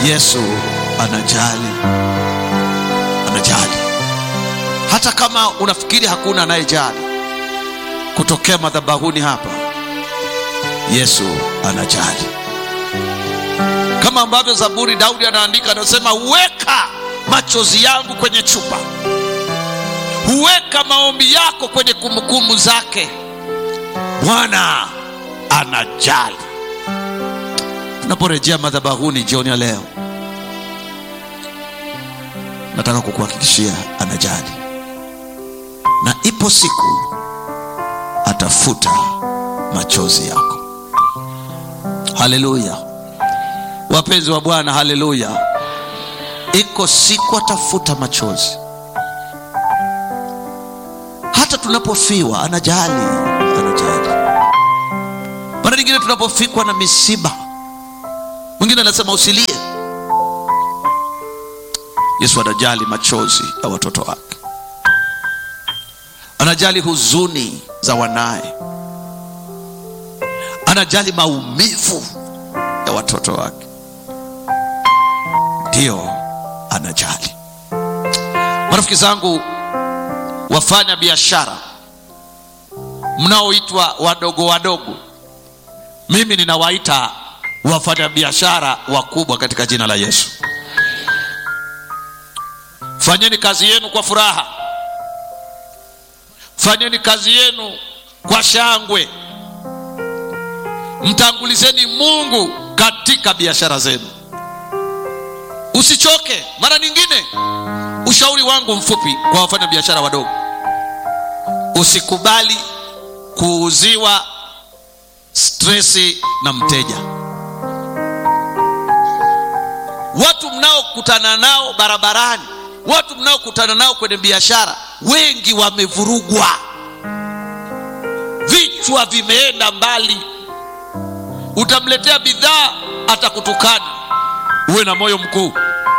Yesu anajali, anajali hata kama unafikiri hakuna anayejali. Kutokea madhabahuni hapa, Yesu anajali, kama ambavyo Zaburi Daudi anaandika, anasema weka machozi yangu kwenye chupa, huweka maombi yako kwenye kumbukumbu zake. Bwana anajali. Tunaporejea madhabahuni jioni ya leo, nataka kukuhakikishia anajali, na ipo siku atafuta machozi yako. Haleluya, wapenzi wa Bwana, haleluya. Iko siku atafuta machozi, hata tunapofiwa anajali, anajali. Mara nyingine tunapofikwa na misiba, mwingine anasema usilie. Yesu anajali machozi ya watoto wake, anajali huzuni za wanaye, anajali maumivu ya watoto wake, ndiyo anajali. Marafiki zangu, wafanya biashara mnaoitwa wadogo wadogo, mimi ninawaita wafanya biashara wakubwa katika jina la Yesu. Fanyeni kazi yenu kwa furaha, fanyeni kazi yenu kwa shangwe, mtangulizeni Mungu katika biashara zenu, usichoke. Mara nyingine, ushauri wangu mfupi kwa wafanya biashara wadogo, usikubali kuuziwa stresi na mteja. Watu mnaokutana nao barabarani, watu mnaokutana nao kwenye biashara, wengi wamevurugwa, vichwa vimeenda mbali. Utamletea bidhaa, atakutukana. Uwe na moyo mkuu,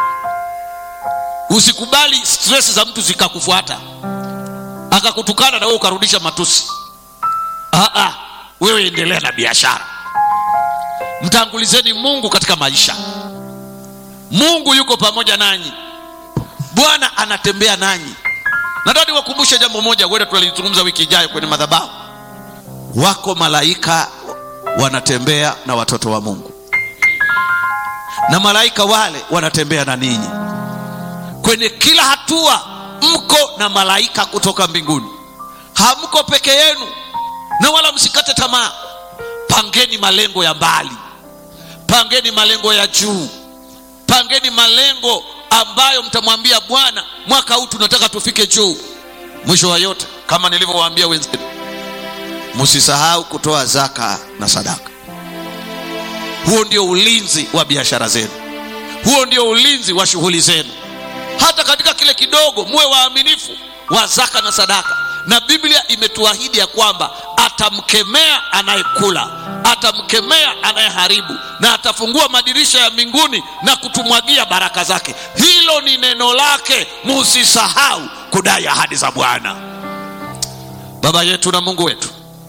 usikubali stress za mtu zikakufuata akakutukana na wewe ukarudisha matusi. Aa, wewe endelea na biashara, mtangulizeni Mungu katika maisha. Mungu yuko pamoja nanyi, Bwana anatembea nanyi. Nataka niwakumbushe jambo moja, wenda tulalizungumza wiki ijayo kwenye madhabahu. Wako malaika wanatembea na watoto wa Mungu, na malaika wale wanatembea na ninyi kwenye kila hatua. Mko na malaika kutoka mbinguni, hamko peke yenu, na wala msikate tamaa. Pangeni malengo ya mbali, pangeni malengo ya juu, pangeni malengo ambayo mtamwambia Bwana, mwaka huu tunataka tufike juu. Mwisho wa yote, kama nilivyowaambia wenzenu, msisahau kutoa zaka na sadaka. Huo ndio ulinzi wa biashara zenu, huo ndio ulinzi wa shughuli zenu. Hata katika kile kidogo, muwe waaminifu wa zaka na sadaka, na Biblia imetuahidi ya kwamba atamkemea anayekula, atamkemea anayeharibu, na atafungua madirisha ya mbinguni na kutumwagia baraka zake. Hilo ni neno lake, musisahau kudai ahadi za Bwana. Baba yetu na Mungu wetu,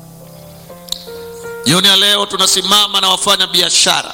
jioni ya leo tunasimama na wafanya biashara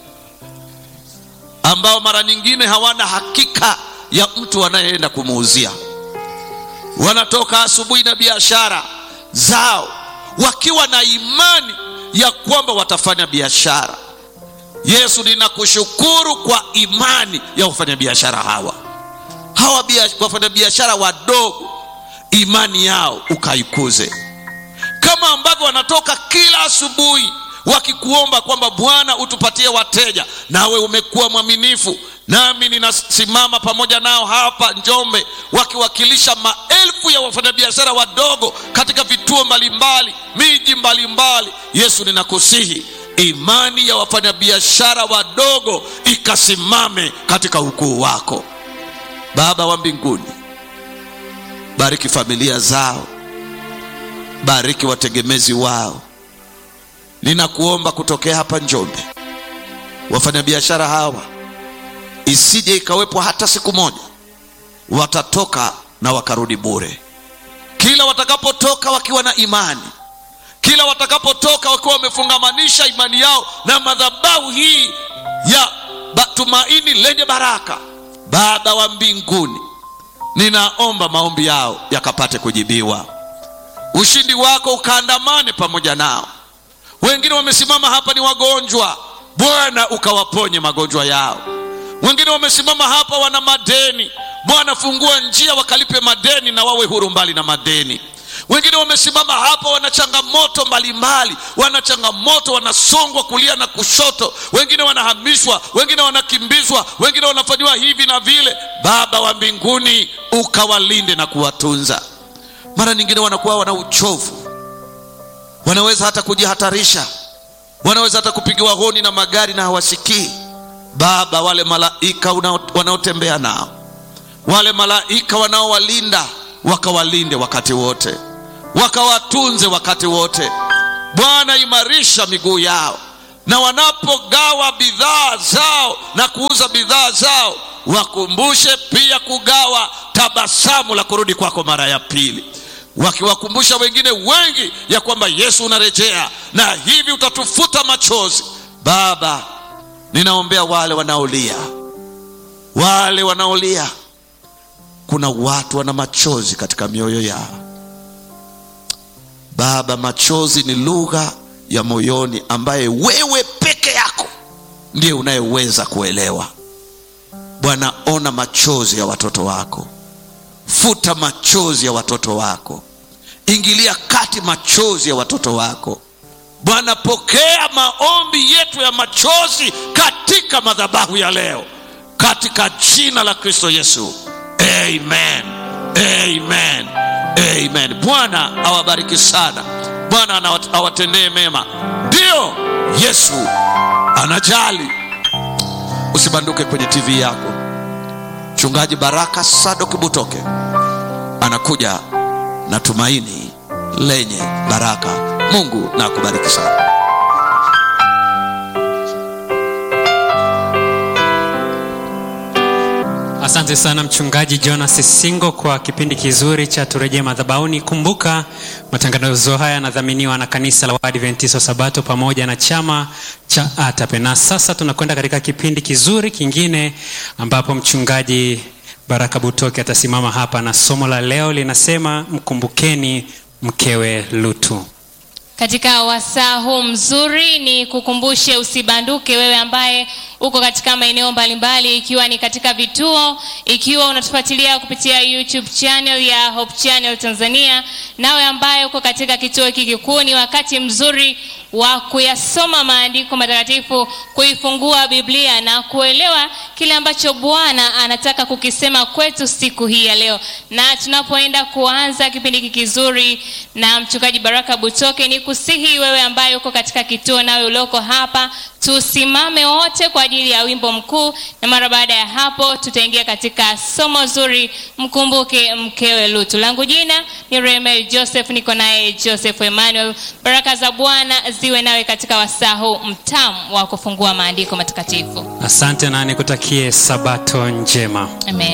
ambao mara nyingine hawana hakika ya mtu anayeenda kumuuzia. Wanatoka asubuhi na biashara zao wakiwa na imani ya kwamba watafanya biashara. Yesu, ninakushukuru kwa imani ya wafanyabiashara hawa hawa wafanyabiashara wadogo, imani yao ukaikuze, kama ambavyo wanatoka kila asubuhi wakikuomba kwamba Bwana utupatie wateja, nawe umekuwa mwaminifu. Nami ninasimama pamoja nao hapa Njombe, wakiwakilisha maelfu ya wafanyabiashara wadogo katika vituo mbalimbali, miji mbalimbali. Yesu, ninakusihi imani ya wafanyabiashara wadogo ikasimame katika ukuu wako. Baba wa mbinguni, bariki familia zao, bariki wategemezi wao. Ninakuomba kutokea hapa Njombe, wafanyabiashara hawa isije ikawepo hata siku moja watatoka na wakarudi bure. Kila watakapotoka wakiwa na imani, kila watakapotoka wakiwa wamefungamanisha imani yao na madhabahu hii ya ba, tumaini lenye baraka baba wa mbinguni ninaomba maombi yao yakapate kujibiwa ushindi wako ukaandamane pamoja nao wengine wamesimama hapa ni wagonjwa bwana ukawaponye magonjwa yao wengine wamesimama hapa wana madeni bwana fungua njia wakalipe madeni na wawe huru mbali na madeni wengine wamesimama hapa wana changamoto mbalimbali wana changamoto wanasongwa kulia na kushoto wengine wanahamishwa wengine wanakimbizwa wengine wanafanyiwa hivi na vile baba wa mbinguni ukawalinde na kuwatunza mara nyingine wanakuwa wana uchovu wanaweza hata kujihatarisha wanaweza hata kupigiwa honi na magari na hawasikii baba wale malaika wanaotembea nao wale malaika wanaowalinda wakawalinde wakati wote wakawatunze wakati wote bwana imarisha miguu yao na wanapogawa bidhaa zao na kuuza bidhaa zao wakumbushe pia kugawa tabasamu la kurudi kwako mara ya pili wakiwakumbusha wengine wengi ya kwamba yesu unarejea na hivi utatufuta machozi baba ninaombea wale wanaolia wale wanaolia kuna watu wana machozi katika mioyo yao baba machozi ni lugha ya moyoni ambaye wewe peke yako ndiye unayeweza kuelewa bwana ona machozi ya watoto wako futa machozi ya watoto wako ingilia kati machozi ya watoto wako bwana pokea maombi yetu ya machozi katika madhabahu ya leo katika jina la kristo yesu amen amen amen bwana awabariki sana bwana awatendee mema ndiyo yesu anajali usibanduke kwenye tv yako mchungaji baraka sadok butoke anakuja na tumaini lenye baraka mungu na akubariki sana asante sana mchungaji jonas singo kwa kipindi kizuri cha turejee madhabauni kumbuka matangazo haya yanadhaminiwa na kanisa la waadventiso sabato pamoja na chama cha atape na sasa tunakwenda katika kipindi kizuri kingine ambapo mchungaji baraka butoke atasimama hapa na somo la leo linasema mkumbukeni mkewe lutu katika wasaa huu mzuri ni kukumbushe usibanduke wewe ambaye uko katika maeneo mbalimbali ikiwa ni katika vituo ikiwa unatufuatilia kupitia youtube channel ya hope channel tanzania nawe ambaye uko katika kituo hiki kikuu ni wakati mzuri wa kuyasoma maandiko matakatifu kuifungua biblia na kuelewa kile ambacho bwana anataka kukisema kwetu siku hii ya leo na tunapoenda kuanza kipindi hiki kizuri na mchungaji baraka butoke ni kusihi wewe ambaye uko katika kituo nawe ulioko hapa tusimame wote kwa ajili ya wimbo mkuu na mara baada ya hapo tutaingia katika somo zuri mkumbuke mkewe lutu langu jina ni remel joseph niko naye joseph emmanuel baraka za bwana ziwe nawe katika wasaa huu mtamu wa kufungua maandiko matakatifu asante na nikutakie sabato njema amen